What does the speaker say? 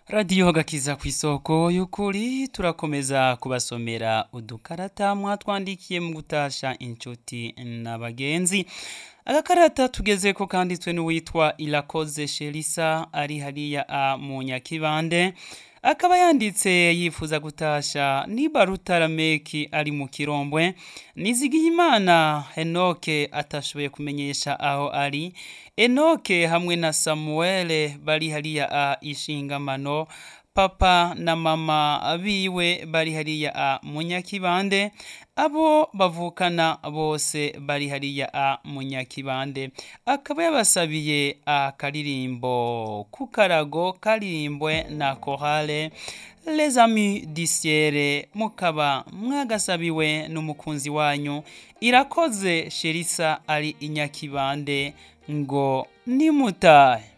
radiyo gakiza ku isoko y'ukuri turakomeza kubasomera udukarata mwatwandikiye mu gutasha inshuti n'abagenzi agakarata tugeze ko kanditswe n'uwitwa irakoze sherisa ari hariya a mu nyakibande akaba yanditse yifuza gutasha niba rutarameki ari mu kirombwe nizigiyimana henoke atashoboye kumenyesha aho ari enoke hamwe na samuwele bari hariya a ishingamano papa na mama biwe bari hariya a munyakibande abo bavukana bose bari hariya a munyakibande akaba yabasabiye akaririmbo ku karago karirimbwe na korale les amis disiere mukaba mwagasabiwe n'umukunzi wanyu irakoze sherisa ari inyakibande ngo nimutahe